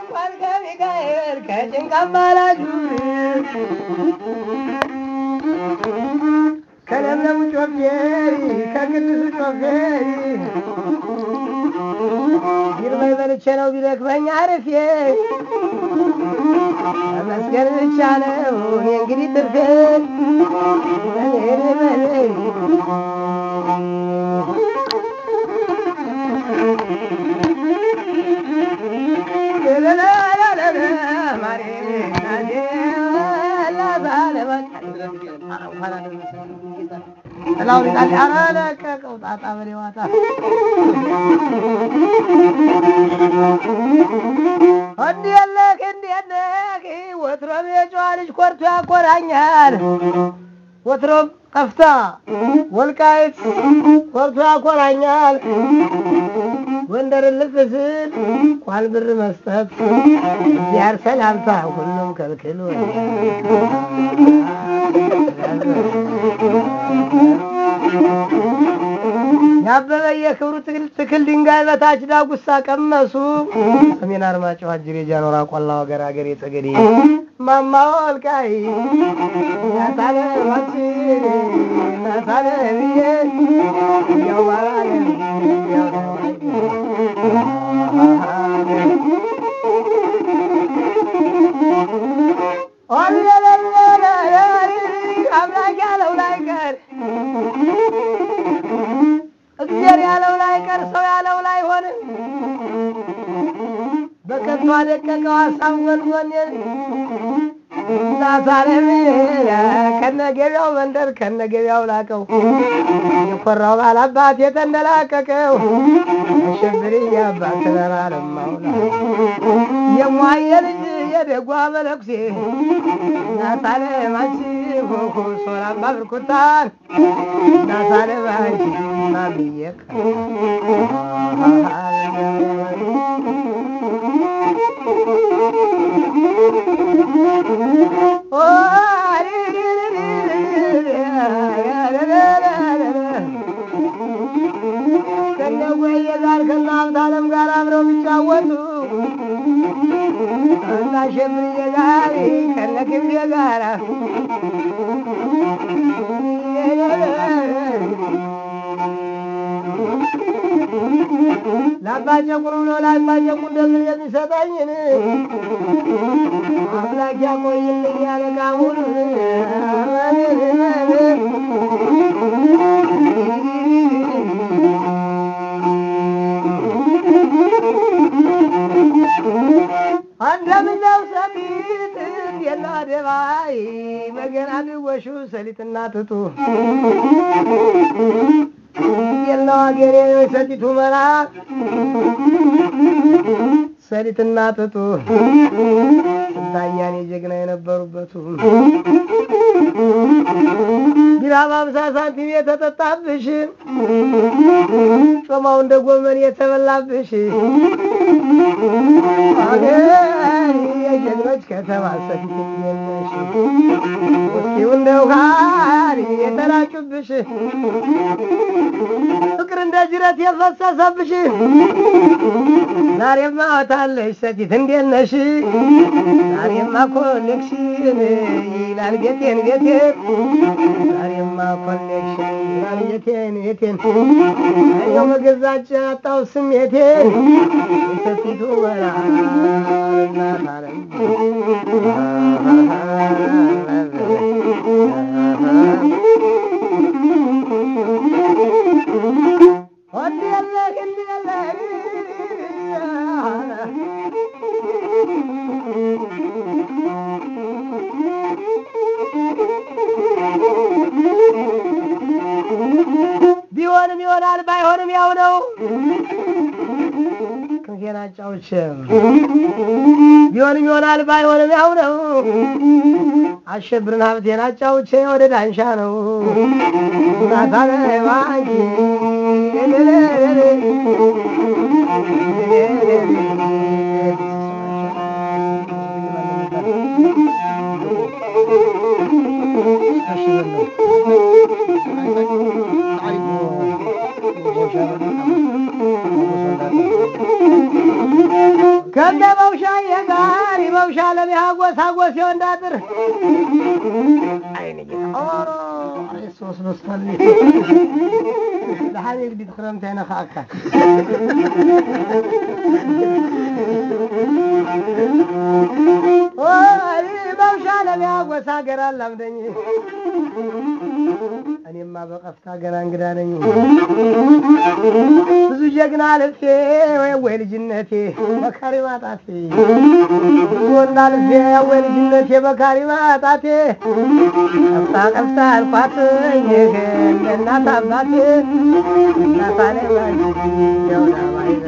እንኳን ከሚካኤል ከጭንቅ አማላጁ ከለምለሙ ጮፌሪ ከቅዱሱ ጮፌሪ ይርበይ በልቼ ነው ቢደክመኝ አርፌ መስገን ብቻ ነው እኔ እንግዲህ ትርፌ በሌሌ በሌሌ ለቀቀው ጣጣ በሌዋታ እንዴት ነህ እንዴት ነህ ወትሮም የጨዋ ልጅ ኮርቶ ያኮራኛል ወትሮም ጠፍታ ወልቃይት ኮርቶ ያኮራኛል ጎንደር ልፍ ስል ቋል ብር መስጠት እዚያር ሰላምታ ሁሉም ከልክሎ ያበበ የክብሩ ትክል ትክል ድንጋይ በታች ዳጉሳ ቀመሱ ሰሜን አርማጭሆ አጅሬ ጃኖራ ቆላ ወገር አገሬ ጠገዴ ማማ ወልቃይ ናታለ ማች ናታለ ብዬ ያው ባላለ ያው አምላክ ያለው ላይ ቀር እግዚአብሔር ያለው ላይ ቀር ሰው ያለው ላይ ሆነ። በከንቱ አደቀቀው ሀሳብ ጎንጎኔን ዛሳለም ከነ ገቢያው መንደር ከነ ገቢያው ላቀው የኮራው ባላባት የተንደላቀቀው አሸብሪ አባት ተራራለማውላ የሟየ ልጅ የደጓ መለኩሴ እናታለም አንቺ ኮኮ ሶላማ ብርኩታን እናታለም አንቺ ማብዬ ከነጎየ ጋር ከናምት አለም ጋር አብረው ቢጫወቱ እና ሸምርዬ ጋር ከነ ክብዬ ጋር ለአባጨቁር ብሎ ለአባጨቁር እንደምን የሚሰጠኝን አምላክ ያቆይልኝ ያለ ቃሙን እንደምነው ሰሊጥ እንዴና ደባይ በገና ድወሹ ሰሊጥና ትጡ የለው አገሬ ሰሊጡ መራ ሰሊጥና ጥጡ ስንታያኔ ጀግና የነበሩበቱ ቢራ በአምሳ ሳንቲም የተጠጣብሽ ጮማው እንደ ጎመን የተበላብሽ አገር የጀግኖች ከተማ ሰፊት የለሽ ውስኪው እንደ ውሃሪ የተራጩብሽ ፍቅር እንደ ጅረት የፈሰሰብሽ ዛሬማ ወታለሽ ሰቲት እንዴት ነሽ? ዛሬማ ኮሌክሽን ይላል ቤቴን ቤቴን ዛሬማ ኮሌክሽን ይላል ቤቴን ቤቴን እኔው መገዛጫ አጣው ስሜቴን የሰቲቱ በላ እናት አለም ወንድየለህ እንድየለህ ቢሆንም ይሆናል ባይሆንም ያው ነው። ክንፌን አጫውቼ ቢሆንም ይሆናል ባይሆንም ያው ነው። አሸብርን ሀብቴን አጫውቼ ወደ ዳንሻ ነው ናታለባንቺ ከገባው በውሻ የጋሪ በውሻ ለሚያ ጎሳ ጎሴ ወንዳጥር አይን ጌታ ኦሮ ሶስት በስቷል ለሐኒ ግዲት ክረምት አይነካካ ወይ በውሻ ለሚያ ጎሳ ገራ ላምደኝ እኔማ በቀፍታ ገና እንግዳ ነኝ ብዙ ጀግና ልፌ ወይ ወይ ልጅነቴ በካሪ ማጣቴ ብዙ ወንዳ ልፌ ወይ ልጅነቴ በካሪ ማጣቴ ቀፍታ ቀፍታ አልኳት ይህ እናት አባቴ እናታኔ ያውዳ ባይዛ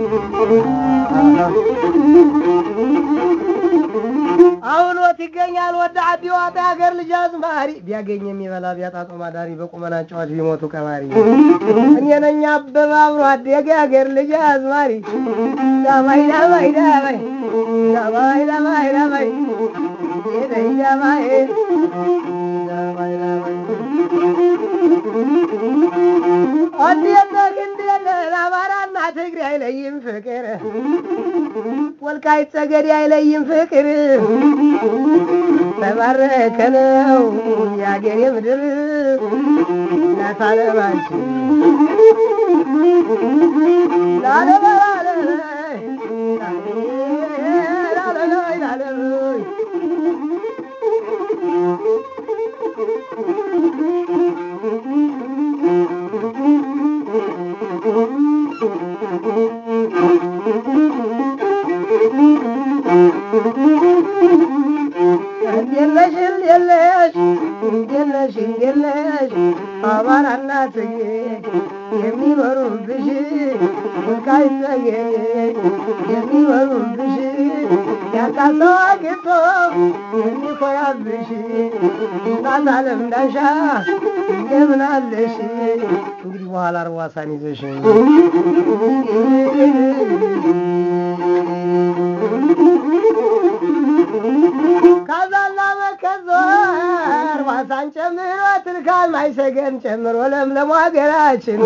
አሁን ወት ይገኛል ወደ አዲ ዋጣ ሀገር ልጅ አዝማሪ ቢያገኝ የሚበላ ቢያጣ ጦም አዳሪ በቁመና ጨዋች ቢሞቱ ቀማሪ እኔ ነኝ አበባ አብሮ አደገ ሀገር ልጅ አዝማሪ ዳማይ ዳማይ ዳማይ ዳማይ ዳማይ ዳማይ ዳማይ ዳማይ ዳማይ ዳማይ እንዴት ነህ እንዴት ነህ አማራና ትግሬ አይለይም ፍቅር ወልቃይት ጠገዴ አይለይም ፍቅር ተባረከ ነው የአገሬ ምድር እናት አለማችን ላለበላለበይ ላለበይ ላለበይ እንዴለሽ እንዴለሽ እንዴለሽ እንዴለሽ አማራና ትግሬ የሚኖሩብሽ ወልቃይት ጠገዴ የሚኖሩብሽ ያጣሰው አግቶ የሚኮራብሽ እናት አለም ዳሻ እንደምን አለሽ? እንግዲህ በኋላ አርዋሳን ይዘሽ ካዛና መከዞር ዋሳን ጨምሮ ትልካል ማይሰገን ጨምሮ ለምለሙ ሀገራችን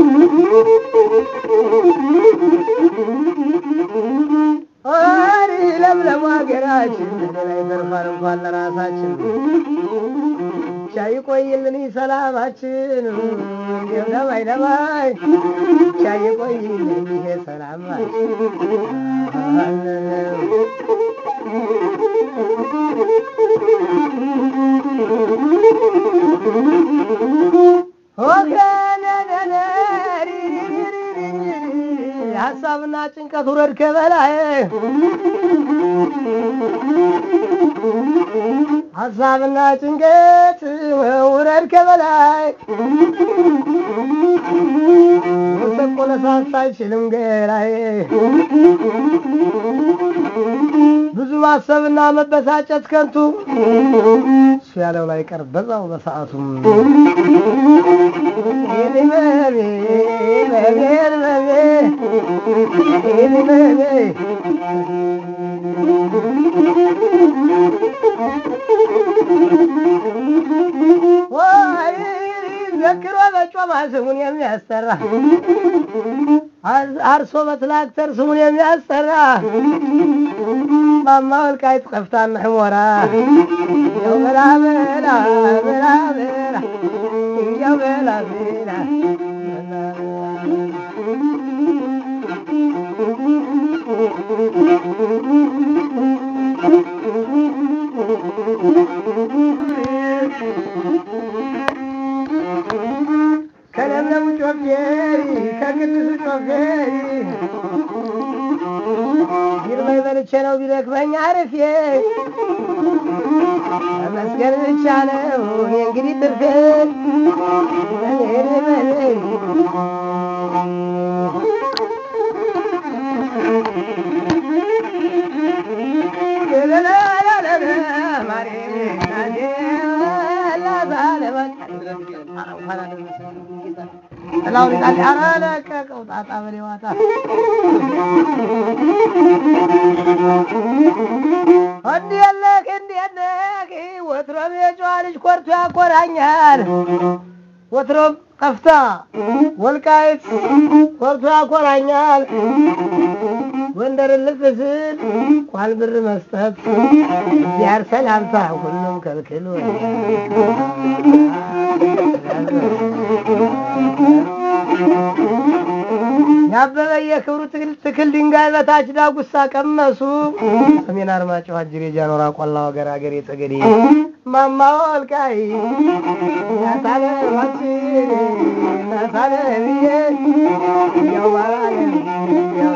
ኦሪ ለምለሙ ሀገራችን ላይ ተርፋል እንኳን ለራሳችን ብቻ ይቆይልን ሰላማችን እንዲም ለማይ ለማይ ብቻ ይቆይልን ይሄ ሰላማችን ሀሳብና ጭንቀት ውረድ ከበላይ ሀሳብና ጭንቀት ውረድ ከበላይ ወሰቆ ለሳሳ አይችልም ገላይ ብዙ ማሰብና መበሳጨት ከንቱ እሱ ያለው ላይ ቀር በዛው በሰዓቱም ወይ ዘክሮ በጮማ ስሙን የሚያስጠራ አርሶ በትላክተር ስሙን የሚያስጠራ ማማ ወልቃይት ቀፍታን ሕሞራ እንዲያው በላ በላ በላ በላ እንዲያው በላ በላ ከለምለሙ ጮፌሪ ከቅዱሱ ጮፌሪ ይርበይ በልቼ ነው ቢደክመኝ አርፌ መስገን ብቻ ነው እኔ እንግዲህ ትርፌ ጥላውን ጣል ኧረ ለቀቀው ጣጣ በሌዋታ እንዴት ነህ እንዴት ነህ ወትሮም የጨዋ ልጅ ኮርቶ ያኮራኛል ወትሮም ቀፍታ ወልቃይት ኮርቶ ያኮራኛል ጎንደር ልፍ ስል ኳል ብር መስጠት ዚያር ሰላምታ ሁሉም ከልክሎ ያበበ የክብሩ ትክል ትክል ድንጋይ በታች ዳጉሳ ቀመሱ ሰሜን አርማጭሆ አጅሬ ጃኖራ ቆላ ወገር አገሬ ጠገዴ ማማ ወልቃይ ናታለ ባች ናታለ ብዬ ያው ባላለ ያው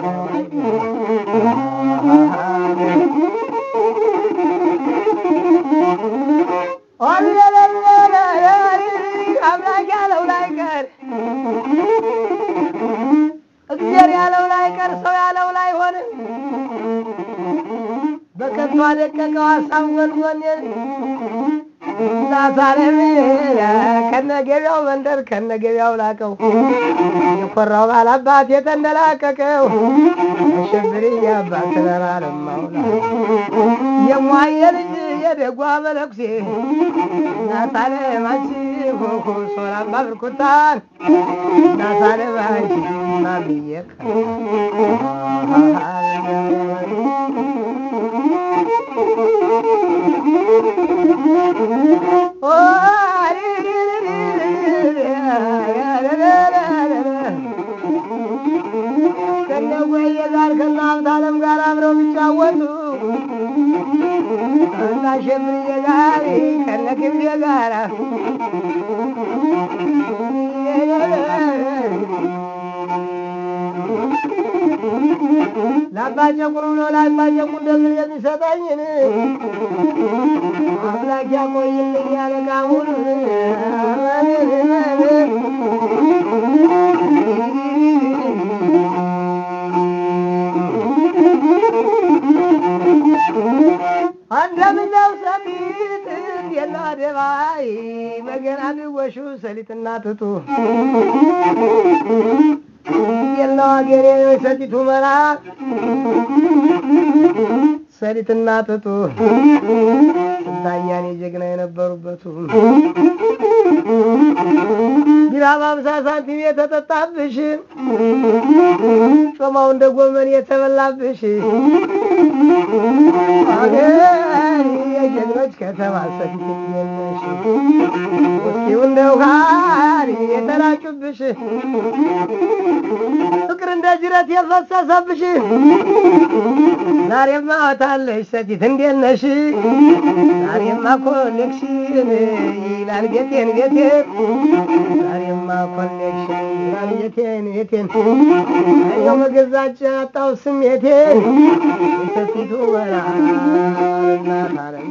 አምላክ ያለው ላይ ቀር እግዚአብሔር ያለው ላይ ቀር ሰው ያለው ላይ ሆነ። በከቷ ደቀቀው ሀሳብ ጎንጎኔን ናሳለም ከነገቢያው መንደር ከነገቢያው ላቀው የኮራው ባላባት የተንደላቀቀው አሸብሪ አባት ተራራለማውላ የሟየ ልጅ የደጓ መነኩሴ ናሳለም አንቺ ኮኮ ሶላማ ብርኩታን ናሳለም አንቺ ማብየቅ ከነጎየ ጋር ከነ ሀብታለም ጋር አብረው ቢጫወቱ ከነ አሸብርዬ ጋር ከነ ክብሬ ጋር ላባጨቁር ብሎ ላባጨቁር ደምን የሚሰጠኝን አምላክ ያቆይልኝ ያለ ቃሙን አንደምነው ሰሊጥ የና ደባይ መገና ድወሹ ሰሊጥና ትጡ የለው አገሬ ሰቲቱ መራ ሰሊጥና ጥጡ ስንታያኔ ጀግና የነበሩበቱ ቢራ በአምሳ ሳንቲም የተጠጣብሽ ጮማው እንደ ጎመን የተበላብሽ አገር የጀግኖች ከተማ ሰቲት የለሽ ውስኪው እንደ ውሃሪ የተላጩብሽ ፍቅር እንደ ጅረት የፈሰሰብሽ ዛሬማ ወታለሽ ሰቲት እንዴት ነሽ? ዛሬማ ኮኔክሽን ይላል ቤቴን ቤቴን ዛሬማ ኮኔክሽን ይላል ቤቴን ቤቴን ያው መገዛጫ አጣው ስሜቴን የሰቲቱ መራ እናት አለም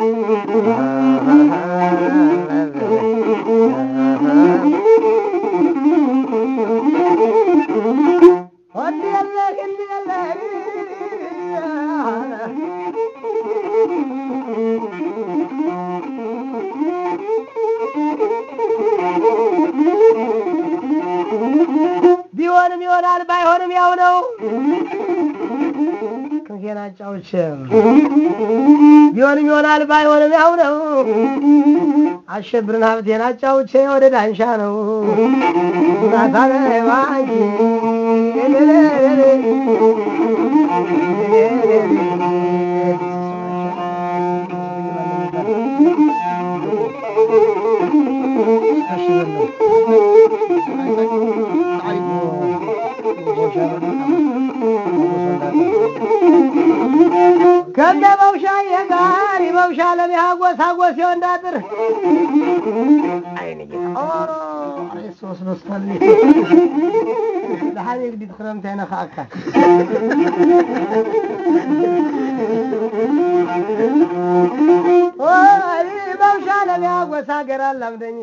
ቢሆንም ይሆናል ባይሆንም ያው ነው። ክንፌን አጫውቼ ቢሆንም ይሆናል ባይሆንም ያው ነው። አሸብርን ሀብቴን አጫውቼ ወደ ዳንሻ ነው ናታለ ባንኪ ከነ መውሻ የጋሪ መውሻ ለሚያጎስ አጎስ የወንዳጥር አይን ሶስት በስቷል ለሓደ ግዲት ክረምቲ አይነካእካ መውሻ ለሚያጎስ ሀገር አላምደኝ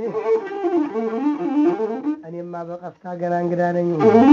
እኔማ በቀፍታ ገና እንግዳ ነኝ።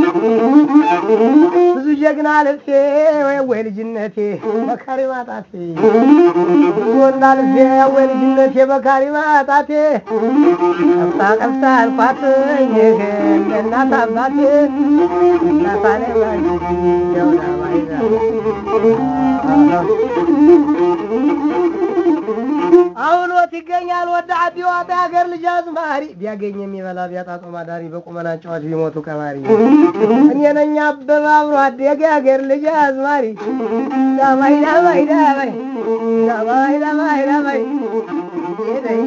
ብዙ ጀግና ልፌ ወይ ወይ ልጅነቴ በካሪ ማጣቴ ብዙ ወንዳ ልፌ ወይ ልጅነቴ በካሪ ማጣቴ ቀፍታ ቀፍታ አልኳት ይህ እናት አባቴ እናታኔ ደውዳ ባይዛ አውሎት ይገኛል ወደ አዲ ዋጣ የሀገር ልጅ አዝማሪ ቢያገኝ የሚበላ ቢያጣ ጦም አዳሪ በቁመና ጨዋች ቢሞቱ ቀባሪ እኔ ነኝ አበባ አብሮ አደገ የሀገር ልጅ አዝማሪ ዳማይ ዳማይ ዳማይ ዳማይ ዳማይ ዳማይ ዳማይ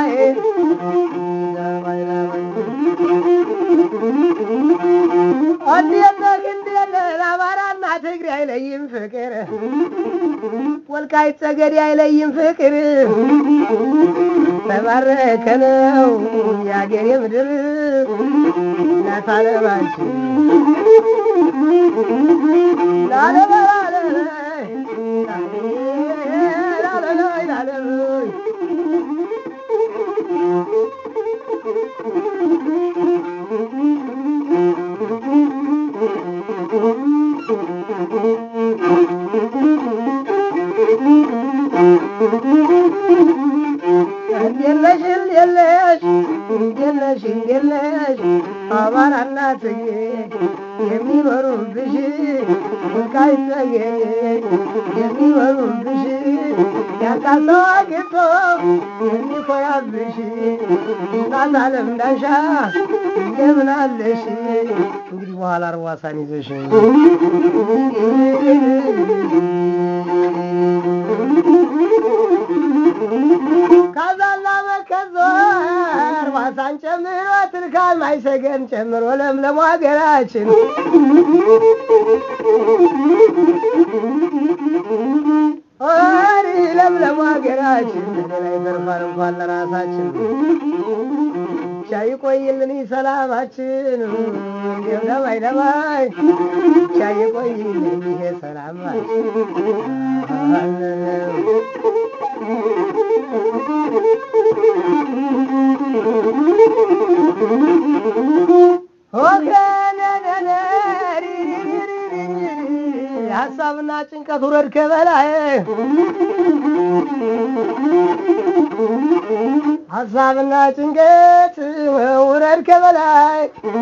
ዳማይ ዳማይ እንዴት ነህ እንዴት ነህ አማራና ትግሬ አይለይም ፍቅር ወልቃይት ጠገዴ አይለይም ፍቅር ተባረከ ነው የአገሬ ምድር እናት አለማችን ላለበላለይ ላለላይ ላለላይ እንዴለሽ እንዴለሽ እንዴለሽ እንዴለሽ አማራና ትግሬ የሚኖሩብሽ ወልቃይት ጠገዴ የሚኖሩብሽ ያጣሰው አግኝቶ የሚኮራብሽ እናት አለም ዳንሻ እንደምን አለሽ? እንግዲህ በኋላ አርዋሳን ይዘሽ ካዛና መከዞር ዋሳን ጨምሮ ትልካል ማይሰገን ጨምሮ ለምለሙ ሀገራችን ኦሪ ለምለሙ ሀገራችን ሌላ ይተርፋል እንኳን ለራሳችን ቻይ ቆይልን ሰላማችን እንዲሁ ደማይ ደማይ ቻይ ቆይልን ይሄ ሰላማችን ሀሳብና ጭንቀት ውረድ ከበላይ ሀሳብና ጭንቀት ውረድ ከበላይ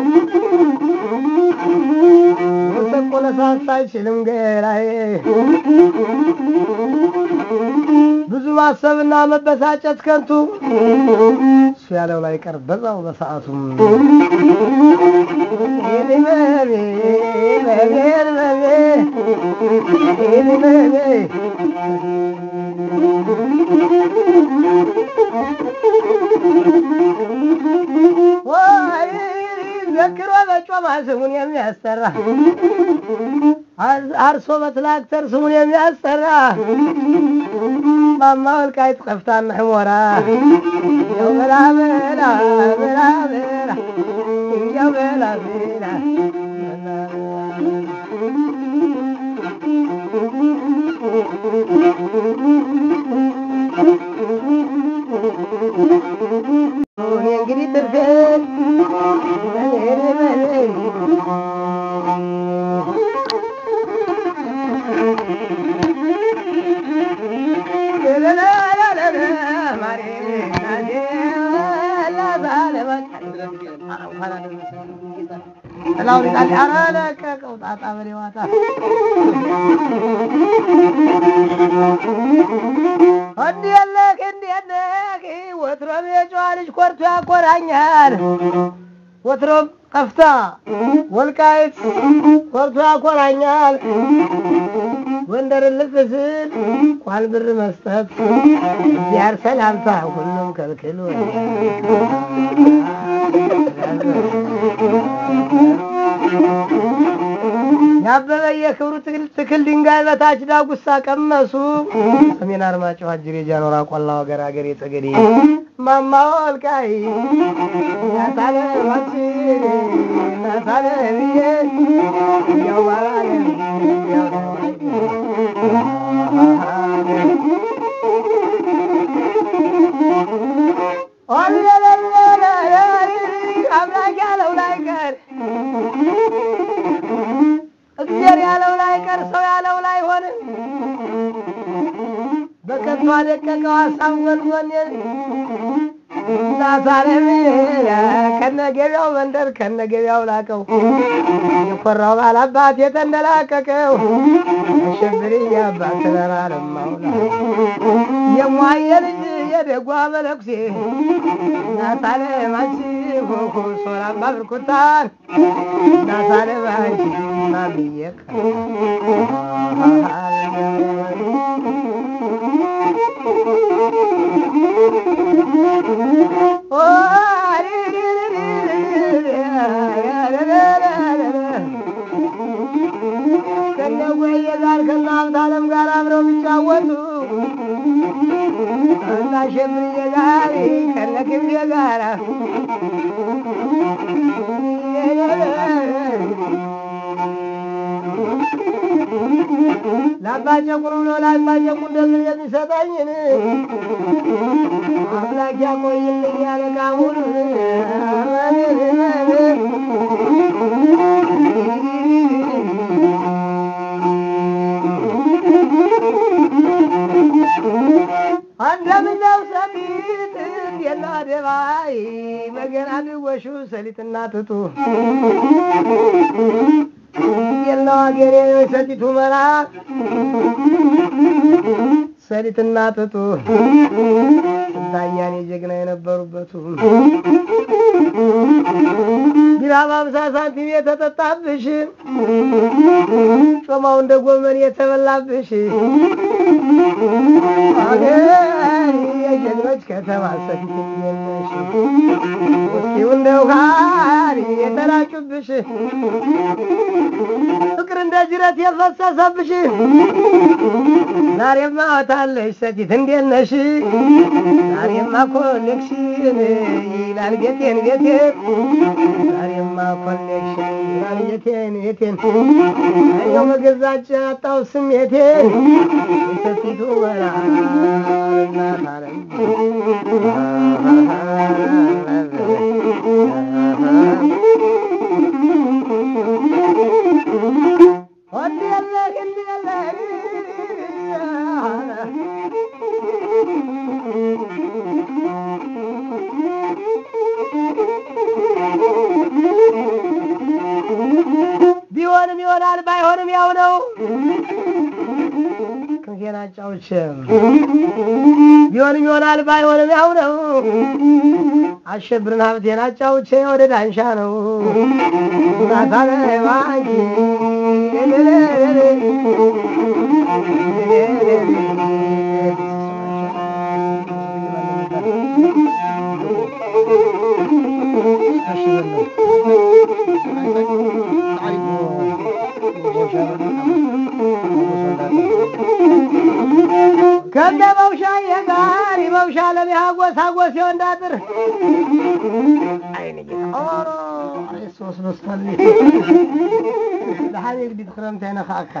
ወሰቆለ ሳሳ አይችልም ገላይ ብዙ ማሰብና መበሳጨት ከንቱ እሱ ያለው ላይ ቀር በዛው በሰዓቱም ዘክሮ በጮማ ስሙን የሚያስጠራ አርሶ በትላክተር ስሙን የሚያስጠራ ማማ ወልቃይት ጠፍታና ሕሞራ እንዲያው በላ በላ በላ በላ እንዲያው በላ በላ እኔ እንግዲህ ትርፌን ለቀቀው ጣጣ በሌዋታ እንዴት ነህ እንዴት ነህ ወትሮም የጨዋ ልጅ ኮርቶ ያኮራኛል ወትሮም ጠፍታ ወልቃይት ኮርቶ ያኮራኛል ጎንደር ልፍ ስል ቋል ብር መስጠት ዚያር ሰላምታ ሁሉም ከልክሎ ያበበ የክብሩ ትክል ትክል ድንጋይ በታች ዳጉሳ ቀመሱ ሰሜን አርማጭሆ አጅሬ ጃኖራ ቆላ ወገር አገሬ ጠገዴ ማማ ወልቃይ ናታለማች ናታለብዬ ያው ባላለ ያው አምላክ ያለው ላይ ቀር እግዚአብሔር ያለው ላይ ቀር ሰው ያለው ላይ ሆነ። በከንቱ አደቀቀው ሀሳብ ጎንጎኔን ናሳለም ከነገቢያው መንደር ከነገቢያው ላቀው የኮራው ባላባት የተንደላቀቀው አሸብር አባት ተራራለማውላ የሟየ ልጅ የደጓ መለኩሴ እናታለም አንቺ ሆሆ ሶላማ ብርኩታን እናታለም አንቺ ማምዬ ከነጎየ ጋር ከነ ሀብታለም ጋር አብረው ቢጫወቱ እና ሸብርዬ ጋር ከነ ክብዬ ጋር ላባጨቁር ብሎ ላባጨቁር እንደምን የሚሰጠኝን አምላክ ያቆይልኝ ያለ ቃሙን እንደምነው ሰሊጥ የለ አደባይ መገና ድወሹ ሰሊጥና ትቱ የለው አገሬ ሰሊጡ መራ ሰሊጥና ጥጡ ስንታያኔ ጀግና የነበሩበቱ ቢራ በአምሳ ሳንቲም የተጠጣብሽ ጮማው እንደ ጎመን የተበላብሽ አገር የጀግኖች ከተማ ሰፊት የለሽ ውስኪው እንደ ውሃን የተላጩብሽ ፍቅር እንደ ጅረት የፈሰሰብሽ ዛሬማ ወታለሽ ሰቲት እንዴት ነሽ? ዛሬማ ኮኔክሽን ይላል ቤቴን ቤቴን ዛሬማ ኮኔክሽን ይላል ቤቴን ቤቴን አይነው መገዛጫ አጣው ስሜቴን የሰቲቱ ወራ እናት አለም ወንድየለህ እንድየለህ ቢሆንም ይሆናል ባይሆንም ያው ነው። ክንፌን አጫውቼ ቢሆንም ይሆናል ባይሆንም ያው ነው። አሸብርን ሀብቴን አጫውቼ ወደ ዳንሻ ነው ናታለባኝ ከነ መውሻ የጋር መውሻ ለሚያጎስ አጎስ የወንዳጥር አይን ሶስት በስቷል ለሓደ ግዲት ክረምቲ አይነካእካ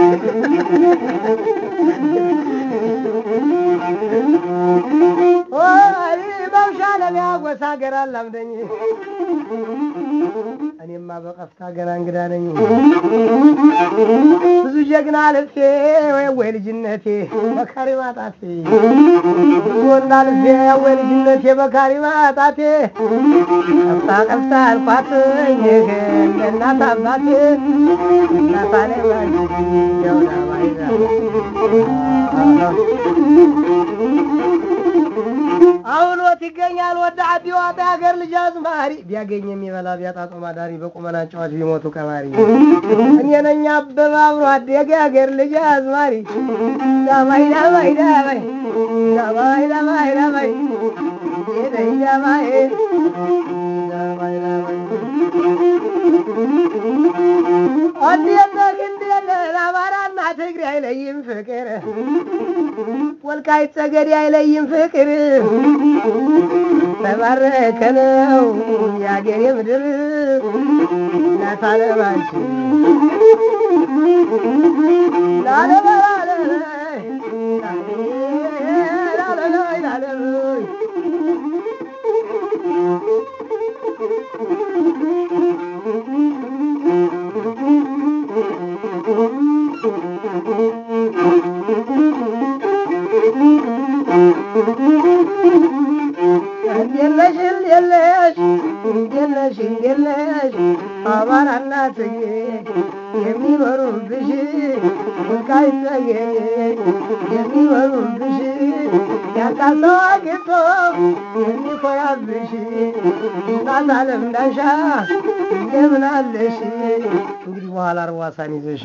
መውሻ ለሚያጎስ ሀገር አላምደኝ እኔማ በቀፍታ ገና እንግዳ ነኝ። ብዙ ጀግና ልፌ ወይ ወይ ልጅነቴ በካሪ ማጣቴ ብዙ ወንዳ ልፌ ወይ ልጅነቴ በካሪ ማጣቴ ቀፍታ ቀፍታ አልኳት ለእናት አባቴ እናት አለማን ደውላ ባይዛ አሁን ወት ይገኛል ወደ አዲ ዋጣ ሀገር ልጅ አዝማሪ ቢያገኝ የሚበላ ቢያጣ ጦም አዳሪ በቁመና ጨዋች ቢሞቱ ቀባሪ እኔ ነኝ አበባ አብሮ አደገ ሀገር ልጅ አዝማሪ ዳማይ ዳማይ ዳማይ ዳማይ ዳማይ ዳማይ ዳማይ ዳማይ ዳማይ ዳማይ እንዴት እንዴት አማራና ትግሬ አይለይም ፍቅር ወልቃይት ጠገዴ አይለይም ፍቅር ተባረከ ነው የአገሬ ምድር እናት አለማችን ላለበላለይ ላለላይ ላለላይ የለሽ የለሽ የለሽ የለሽ አማራና ትግሬ የሚኖሩብሽ ወልቃይት ጠገዴ የሚኖሩብሽ ያጣ ሰው አግኝቶ የሚኮራብሽ እናት አለም እንዳሻ እንደምን አለሽ እንግዲህ በኋላ አርዋሳን ይዘሽ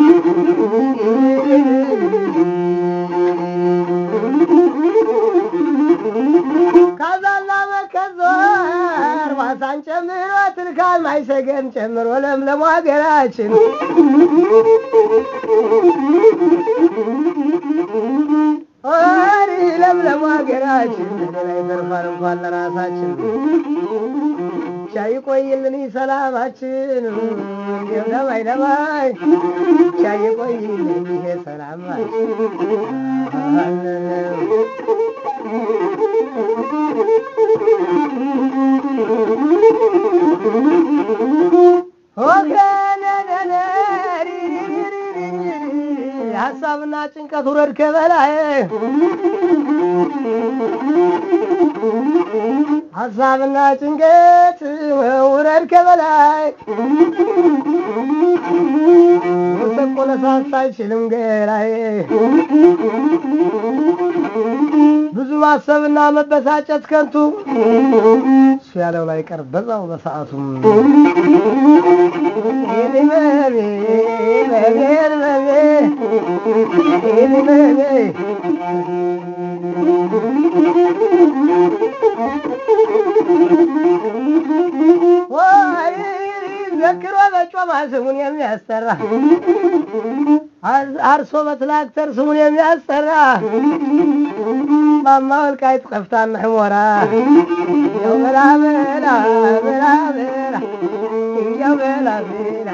ካዛና መከዞር ዋሳን ጨምሮ ትልካል ማይሰገን ጨምሮ ለምለሙ ሀገራችን ኦሪ ለምለሙ ሀገራችን ላይ ተርፋል እንኳን ለራሳችን ቻይ ቆይልን ሰላማችን እንዲም ለማይ ለማይ ቻይ ቆይልን ይሄ ሰላማችን ሀሳብና ጭንቀት ውረድ ከበላይ ሀሳብና ጭንቀት ውረድ ከበላይ ወሰቆ ለሳሳ አይችልም ገላይ ብዙ ማሰብና መበሳጨት ከንቱ እሱ ያለው ላይ ቀር በዛው በሰዓቱም ዘክሮ በጮማ ስሙን የሚያስጠራ አርሶ በትላክተር ስሙን የሚያስጠራ ማማ ወልቃይት ቀፍታና ሕሞራ ያው በላ በላ በላ በላ ያው በላ በላ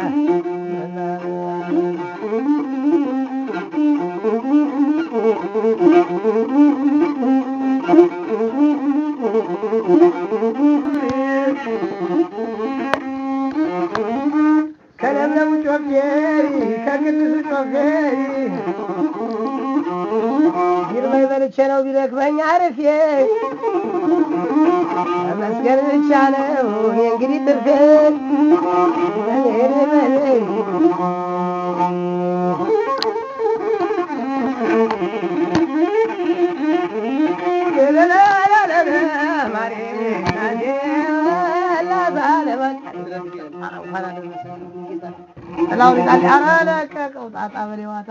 ከለምለሙ ጮፌሪ ከቅዱሱ ጮፌሪ ይርበይ በልቼ ነው ቢደክመኝ አርፌ መስገን ብቻ ነው እኔ እንግዲህ ትርፌ ጥላውን ይጣል ኧረ ለቀቀው ጣጣ በሌዋታ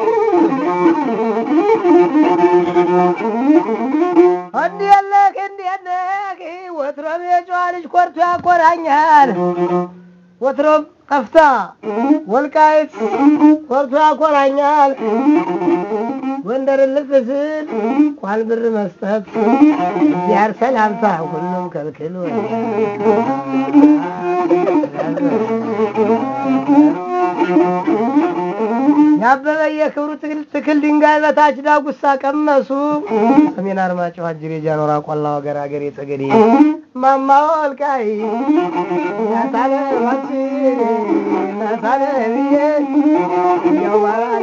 እንዴት ነህ እንዴት ነህ ወትሮም የጨዋ ልጅ ኮርቶ ያኮራኛል ወትሮም ቀፍታ ወልቃይት ኮርቶ ያኮራኛል ጎንደርን ልፍ ስል ቋል ብር መስጠት ያር ሰላምታ ሁሉም ከልክሎ ያበበ የክብሩ ትክል ድንጋይ በታች ዳጉሳ ቀመሱ ሰሜን አርማጭሆ አጅሬ ጃኖራ ቆላ ወገር ሀገር የጸገዴ ማማ ወልቃይ ናታለማች ናታለ ብዬ ያው ባላለ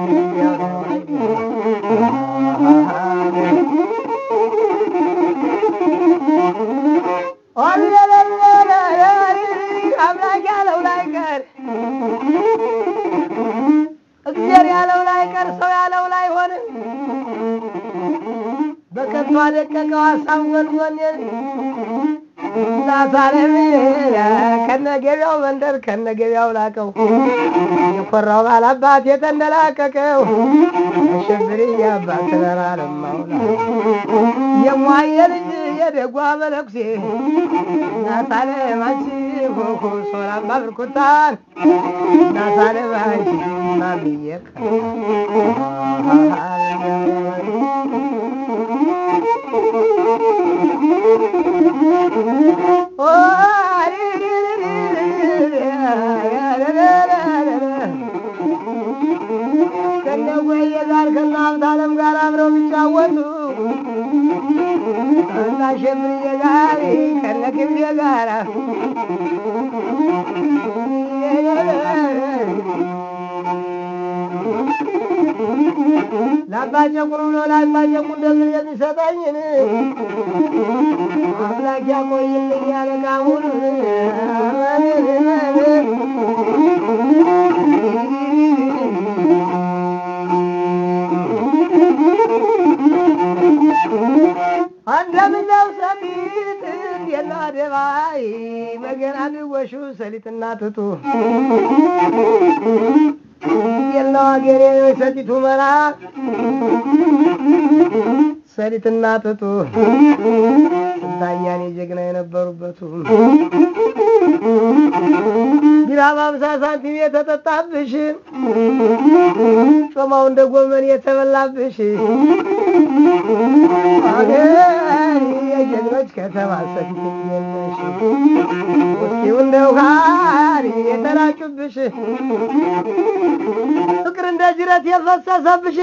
አምላክ ያለው ላይ ቀር እግዚአብሔር ያለው ላይ ቀር ሰው ያለው ላይ ሆነ። በከንቱ አደቀቀው ሀሳብ ጎንጎኔን ናታለም ከነገቢያው መንደር ከነገቢያው ላቀው የኮራው ባላባት የተንደላቀቀው አሸብሪ የአባት ተራራለማውላ የሟየ ልጅ የደጓ መነኩሴ ናታለማች ሆሆ ሶላማ ብርኩታን ናታለማች ማምየቅ ከነጎየ ጋር ከነ ሀብታለም ጋር አብረው ቢጫወቱ እና ሸብርዬ ጋር ከነ ክብዬ ጋር ለአባጨቁር ብሎ ለአባጨቁር እንደምን የሚሰጠኝን አምላክ ያቆይልኝ ያለ ቃሙን እንደምነው ሰሊጥ የና ደባይ መገና ድወሹ ሰሊጥና ትቱ የለው አገሬ ሰቲቱ መራ ሰሊጥና ጥጡ ስንታያኔ ጀግና የነበሩበቱ ቢራ በአምሳ ሳንቲም የተጠጣብሽ ጮማው እንደ ጎመን የተበላብሽ አገር የጀግኖች ከተማ ሰቲት የለሽ ውስኪው እንደ ውሃሪ የተራጩብሽ ፍቅር እንደ ጅረት የፈሰሰብሽ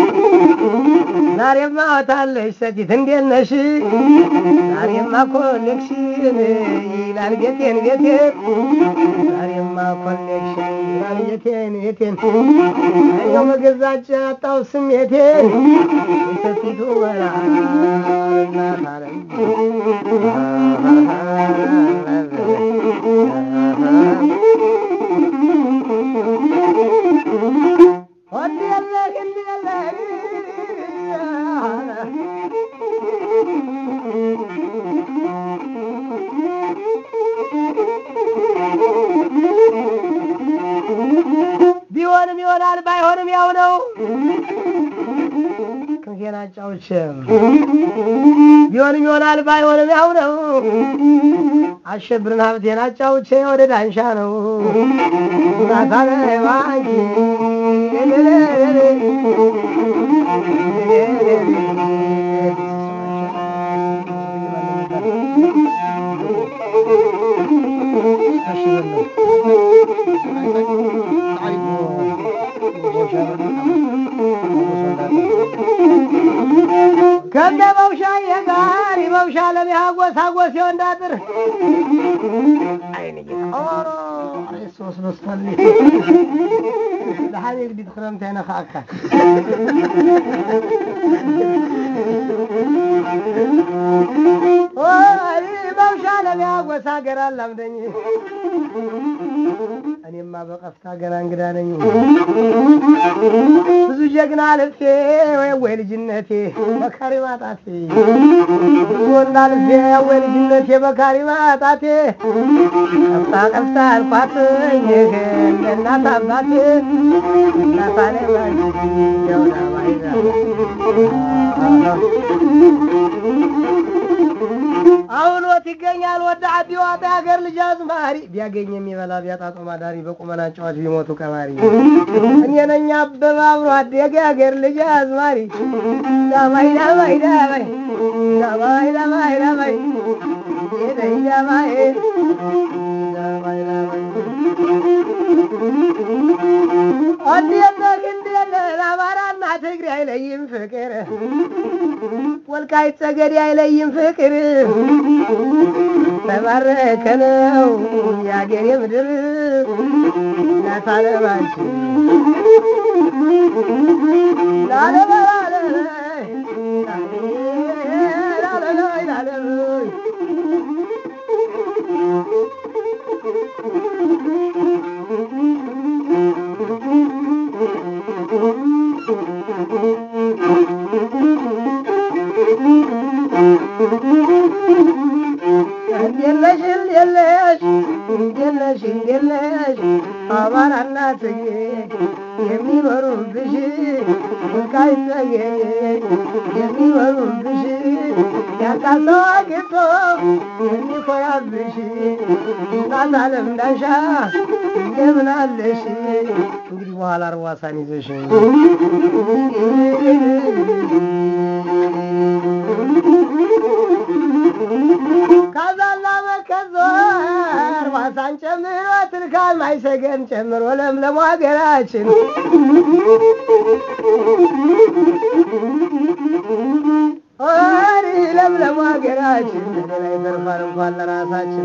ዛሬማ ወታለሽ ሰቲት እንዴት ነሽ? ዛሬማ ኮኔክሽን ይላል ቤቴን ቤቴን ዛሬማ ኮኔክሽን ይላል ቤቴን ቤቴን እኛው መገዛጭ አጣው ስሜቴን የሰቲቱ በላ እናት አለም ወዲያለህ እንዲያለህ ቢሆንም ይሆናል ባይሆንም ያው ነው። ክንፌን አጫውቼም ቢሆንም ይሆናል ባይሆንም ያው ነው። አሸብርን ሀብቴን አጫውቼ ወደ ዳንሻ ነው ናታለባንኪ ከነ መውሻ የጋር መውሻ ለሚያጎስ አጎስ የወንዳጥር ድሓን ግዲት ክረምቲ ኣይነኽኣካ መውሻ ለሚያጎስ ሀገር አላምደኝ እኔማ በቀፍታ ገና እንግዳ ነኝ። ብዙ ጀግና ልፌ ወይ ወይ ልጅነቴ በካሪ ማጣቴ ብዙ ወንዳ ልፌ ወይ ልጅነቴ በካሪ ማጣቴ ቀፍታ ቀፍታ አልኳት እናት አባቴ እናታኔ ደውላ ባይዛ አሁን ወት ይገኛል ወደ አዲ ዋጣ ሀገር ልጅ አዝማሪ ቢያገኝ የሚበላ ቢያጣ ጦም አዳሪ በቁመና ጨዋች ቢሞቱ ቀባሪ እኔ ነኝ አበባ አብሮ አደገ ሀገር ልጅ አዝማሪ ዳማይ ዳማይ ዳማይ ዳማይ ዳማይ ዳማይ ዳማይ ዳማይ ዳማይ ዳማይ እንዴት እንዴት አማራና ትግሬ አይለይም ፍቅር ወልቃይት ጠገዴ አይለይም ፍቅር ተባረከ ነው የአገሬ ምድር ናታለባች ላለበላለ ላለላይ ላለላይ እንዴለሽ እንዴለሽ እንዴለሽ እንዴለሽ አማራና ትግሬ የሚኖሩብሽ ወልቃይት ጠገዴ የሚኖሩብሽ ያጣሰው አግኝቶ የሚኮራብሽ እናት አለም ዳንሻ እንደምን አለሽ? እንግዲህ በኋላ አርዋሳን ይዘሽ ከዛና መከዞር ዋሳን ጨምሮ ትልካል ማይሰገን ጨምሮ ለምለሙ ሀገራችን ኦሪ ለምለሙ ሀገራችን ሌላ ይተርፋል እንኳን ለራሳችን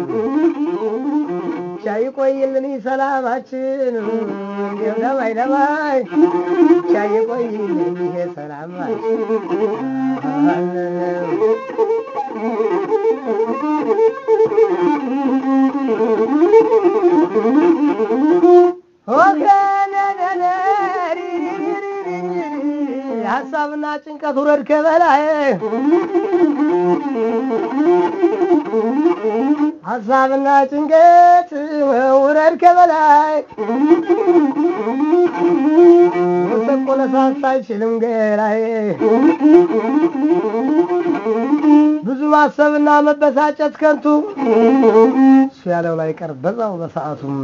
ቻ ይቆይልን ሰላማችን እንዲም ለማይ ለማይ ቻ ይቆይልን ይሄ ሰላማችን ሀሳብ ሀሳብና ጭንቀት ውረድ ከበላይ ሀሳብና ጭንቀት ውረድ ከበላይ ወሰቆ ለሳሳ አይችልም ገላይ ብዙ ማሰብና መበሳጨት ከንቱ እሱ ያለው ላይ ቀር በዛው በሰዓቱም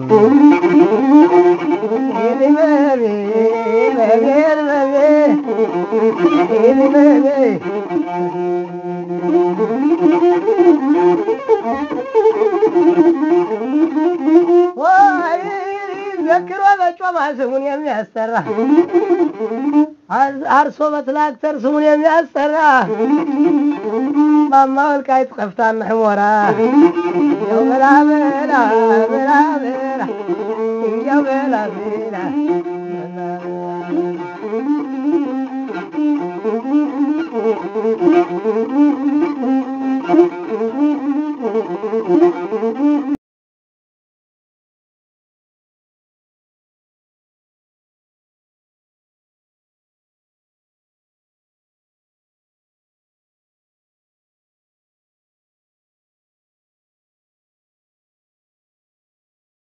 ዘክሮ በጮማ ስሙን የሚያስጠራ አርሶ በትላክተር ስሙን የሚያስጠራ ማማ ወልቃይት ቀፍታና ሕሞራ እንዲያው በላ በላ በላ በላ እንዲያው በላ በላ በላ